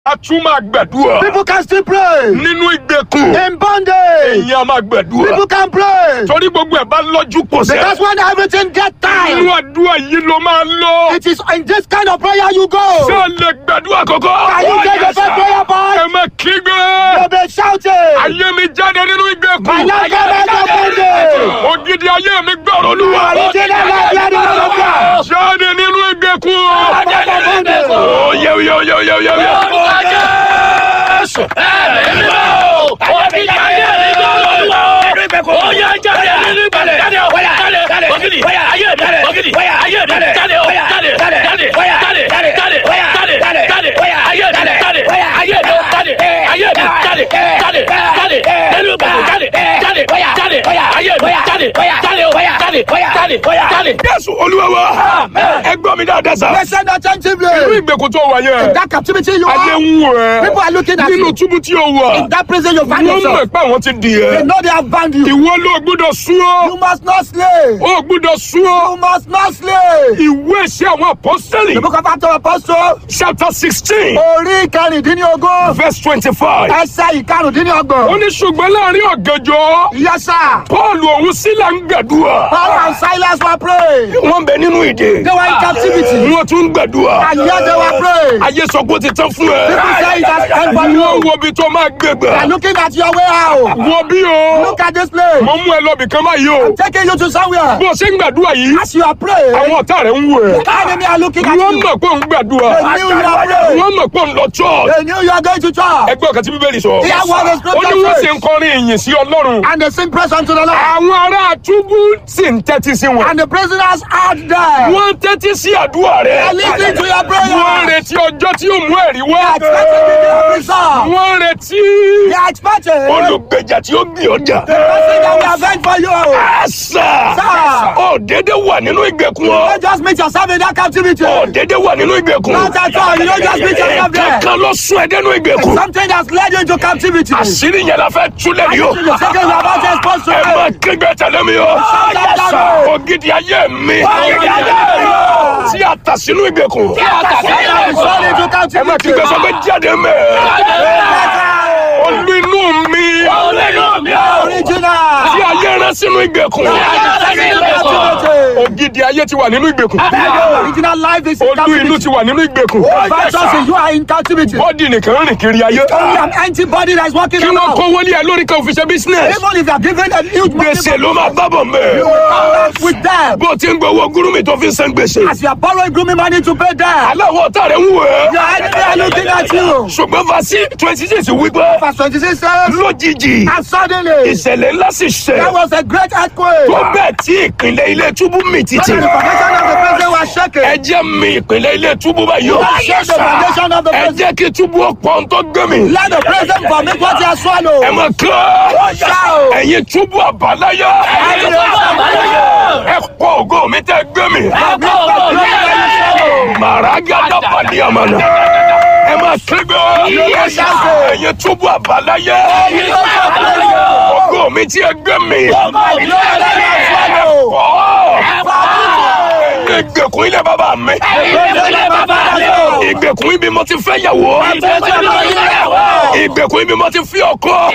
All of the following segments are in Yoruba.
a tún máa gbàdúrà People can still pray. nínú ìgbèkùn In bondage. èyàn máa gbàdúrà People can pray. torí gbogbo ẹ̀ bá lọ́jú pọ̀ sẹ́ Because when everything get inú time, àdúrà yìí ló máa lọ it is in this kind of prayer you go. ṣé ẹ lè gbàdúrà kọ́kọ́ Can you get the first prayer ẹ point? má kígbe You'll be shouting. ayé mi jáde nínú ìgbèkùn My life come out of bondage. ògidì ayé mi gbọ́rọ̀ olúwa Original life, let it out of God. jáde nínú ìgbèkùn Out of bondage. ó yẹ yẹ yẹ yẹ yẹ yẹ. Jésù olúwa wa ẹ gbọ́ mi dáadáa sá Listen nínú attentively. ìgbèkùn tó wà yẹn That captivity you ayé are, ń wò people ẹ́ are looking at nínú you. túbú tí o wà In that prison you find wọ́n mọ̀ yourself. pé àwọn ti dì They ẹ́ know they have bound you. ìwọ ló gbúdọ̀ sún You ọ́ must not slay. ó gbúdọ̀ sún ọ́ You must not slay. ìwé iṣẹ́ àwọn apọ́sítẹ́lì The book of Acts of Apostles, chapter sixteen orí kẹrìndínlógún, verse twenty-five ẹsẹ̀ ó ìkarùndínlọ́gbọ̀n. ní ṣùgbọ́n láàrin ọ̀gànjọ́ Yes, sir. paul òun sílà ń gbàdúrà Paul and Silas were praying. wọ́n bẹ nínú ìdè They were in captivity. wọ́n tún ń gbàdúrà And yet they were praying. ayé sọ pé ó ti tán fún ẹ People say it has come for wọ́n you. wo ibi tó máa gbé They are gbà looking at your way out. wọ́n bí o Look at this place. mo mú ẹ lọ bìkan báyìí o Taking you to somewhere. bó o ṣe ń gbàdúrà yìí As you are praying, àwọn ọ̀tá rẹ̀ ń wò ẹ́ the enemy are looking at wọ́n you. mọ̀ pé òun gbàdúrà They knew you are praying. wọ́n mọ̀ pé òun lọ church They knew you are going to church. ẹgbẹ́ ọ̀kan tí bíbélì sọ Hear what the ó ní scripture wọ́n sì says. ń kọrin ìyìn sí ọlọ́run And they sing praise unto the Lord. àwọn ará túbú sì ń tẹ́tí sí wọn And the prisoners are there. wọ́n ń tẹ́tí sí àdúrà They rẹ̀ are listening to your wọ́n ń prayer. retí ọjọ́ tí yóò mú ẹ̀rí wá They are expecting the day of result. wọ́n ń retí They are expecting the olùgbèjà tí ó gbé ọjà person that will avenge for you. àṣà Sir. ó dédé wà nínú ìgbèkùn ọ Don't just meet yourself in that captivity. ó dédé wà nínú ìgbèkùn Not at all. You don't just meet yourself there. kankan ló sún ẹ dénú ìgbèkùn Something that's led you into captivity. àṣírí yẹn la fẹ́ túlẹ̀ yìí o You're thinking you're about to expose to ẹ má it. kígbe tẹ̀lé mi o ògidì ayé mi tí a tà sínú ìgbèkùn Fall into ẹ má captivity. kígbe sọ pé jáde mẹ́ olú inú mi Original. tí ayé rán sínú ìgbèkùn Captivity. ògidì ayé ti wà nínú ìgbèkùn Original life is in olú inú captivity. ti wà nínú ìgbèkùn Virtuous, you are in captivity. bọ́dì nìkan rìn kiri ayé Only an empty body that is walking kí wọ́n around. kó wọlé ẹ lórí kan fi ṣe business Even if you are given a huge money, gbèsè ló máa bábọ̀ you mẹ́ will come back with them. bó o ti ń gbowó gúrúmì tó fi ń san gbèsè As you are borrowing grooming money to pay them, aláwọ̀ ọ̀tá rẹ̀ ń wò ẹ́ your enemy are looking at you. ṣùgbọ́n fàṣí twenty six wípé Verse 26 says, lójijì And suddenly, ìṣẹ̀lẹ̀ ńlá sì ṣẹ̀ there was a great earthquake. tó bẹ́ẹ̀ tí ìpínlẹ̀ ilé túbú mì títì The foundation of the prison was shaken. ẹ jẹ́ mi ìpínlẹ̀ ilé túbú báyìí o Shake the foundation of the ẹ prison. jẹ́ kí túbú ọ̀pọ̀ tó gbé mi Let the prison vomit what he has ẹ swallowed. mọ̀ kán Shout. ẹ̀yin túbú àbáláyé ẹ pọ̀ ògo mi tẹ́ gbé mi màràgádà pàdé àmàlà ẹ máa kígbe ẹ̀yin túbú àbáláyé ògo mi tí ẹ gbé mi ìgbèkùn ilé bàbá mi ìgbèkùn ibi mo ti fẹ́ yàwó ìgbèkùn ibi mo ti fi ọkọ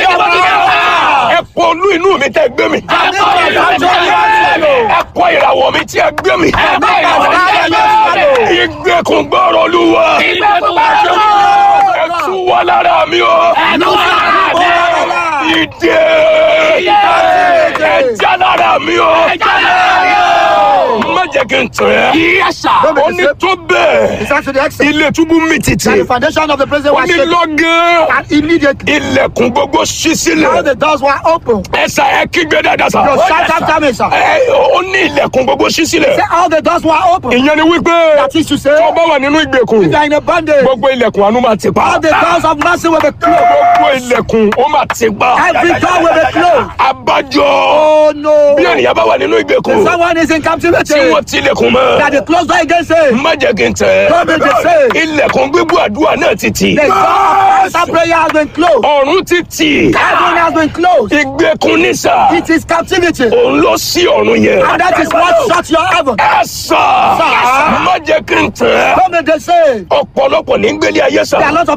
ẹ pọ olú inú mi tẹ́ gbé mi ẹ pọ ìràwọ̀ mi tí ẹ gbé mi ìgbèkùn gbọ́rọ̀ olúwa ẹ tú wá lára mi o ìdè ẹ já lára mi o má jẹ́ kí n tẹ̀ ẹ́ ó ní tó bẹ́ẹ̀ It's actually the exit. ilé túbú mi títì That the foundation of the prison ó was ní shaken. lọ́gán And immediately, ilẹ̀kùn gbogbo ṣí all sílẹ̀ the doors were open. ẹ̀sà ẹ kígbe dáadáa sá Your shout after me, sir. ẹ ó ní ilẹ̀kùn gbogbo ṣí sílẹ̀ Say all the doors were open. ìyẹn ni wípé That is to say, tó bá wà nínú ìgbèkùn you are in a bondage. gbogbo ilẹ̀kùn àánú máa ti pa All the doors of mercy will be closed. gbogbo ilẹ̀kùn ó máa ti pa Every door will be closed. abájọ Oh no. bí ènìyàn bá wà nínú ìgbèkùn Someone is in captivity. tí wọ́n ti ilẹ̀kùn mọ́ That the closed door against him. má jẹ́ kí n tẹ̀ Don't be the same. ilẹ̀kùn gbígbó àdúrà náà ti tì The door of Answer prayer has been closed. ọ̀run ti tì. Heaven has been closed. ìgbèkùn ní sà. It is captivity. òun ló sí ọ̀run yẹn. And that is what shut your heaven. ẹ sà. Sà. má jẹ́ kí n tẹ̀. Come and they say, ọ̀pọ̀lọpọ̀ ní gbélé ayé sà. there are lots of